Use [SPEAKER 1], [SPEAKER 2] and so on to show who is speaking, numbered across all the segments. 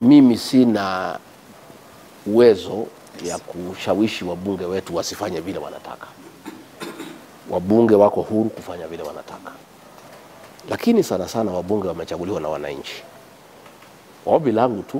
[SPEAKER 1] mimi sina uwezo ya kushawishi wabunge wetu wasifanye vile wanataka. Wabunge wako huru kufanya vile wanataka, lakini sana sana wabunge wamechaguliwa na wananchi. Ombi langu tu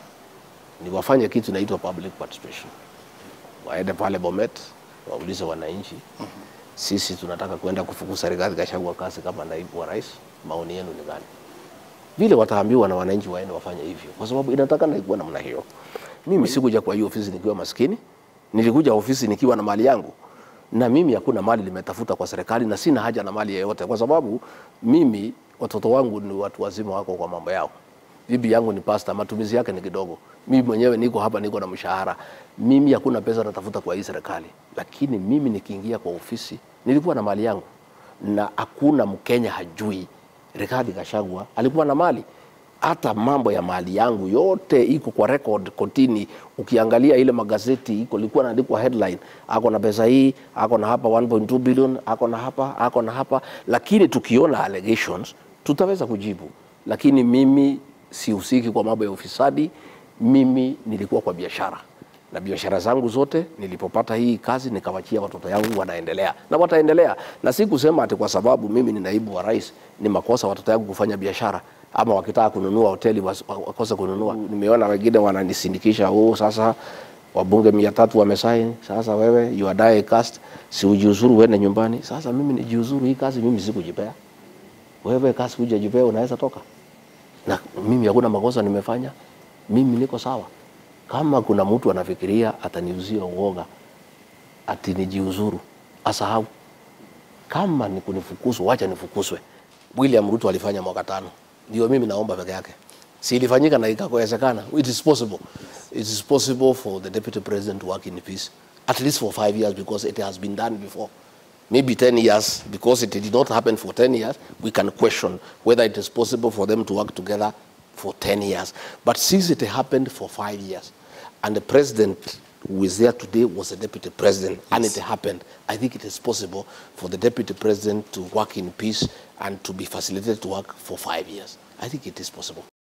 [SPEAKER 1] ni wafanye kitu inaitwa public participation, waende pale Bomet waulize wananchi, sisi tunataka kwenda kufukuza Rigathi Gachagua kazi kama naibu wa rais, maoni yenu ni gani? Vile wataambiwa na wananchi waende wafanye hivyo, kwa sababu inatakana ikuwa namna hiyo. Mimi sikuja kwa hiyo ofisi nikiwa maskini, nilikuja ofisi nikiwa na mali yangu, na mimi hakuna mali nimetafuta kwa serikali, na sina haja na mali yeyote, kwa sababu mimi watoto wangu ni watu wazima, wako kwa mambo yao. Bibi yangu ni pasta, matumizi yake ni kidogo. Mimi mwenyewe niko hapa, niko na mshahara. Mimi hakuna pesa natafuta kwa hii serikali, lakini mimi nikiingia kwa ofisi nilikuwa na mali yangu, na hakuna Mkenya hajui Rigathi Gachagua alikuwa na mali hata mambo ya mali yangu yote iko kwa record kotini. Ukiangalia ile magazeti iko ilikuwa naandikwa headline, ako na pesa hii, ako na hapa 1.2 billion, ako na hapa, ako na hapa. Lakini tukiona allegations tutaweza kujibu, lakini mimi sihusiki kwa mambo ya ufisadi. Mimi nilikuwa kwa biashara na biashara zangu zote nilipopata hii kazi nikawachia watoto yangu wanaendelea na wataendelea, na si kusema ati kwa sababu mimi ni naibu wa rais ni makosa watoto yangu kufanya biashara ama wakitaka kununua hoteli was- wakose kununua. Nimeona wengine wananisindikisha, oh, sasa wabunge mia tatu wamesaini, sasa wewe you are die cast, si ujiuzuru uende nyumbani. Sasa mimi nijiuzuru hii kazi, mimi sikujipea. Wewe kazi hujajipea, unaweza toka na mimi hakuna makosa nimefanya, mimi niko sawa. Kama kuna mtu anafikiria ataniuzia uoga ati nijiuzuru, asahau. Kama ni kunifukuzwa, wacha nifukuzwe. William Ruto alifanya mwaka tano, ndio mimi naomba peke yake. Si ilifanyika na ikawezekana. It is possible. It is possible for the deputy president to work in peace at least for five years because it has been done before. Maybe 10 years because it did not happen for 10 years. We can question whether it is possible for them to work together for 10 years. But since it happened for five years and the president who is there today was a deputy president and it happened, I think it is possible for the deputy president to work in peace and to be facilitated to work for five years. I think it is possible.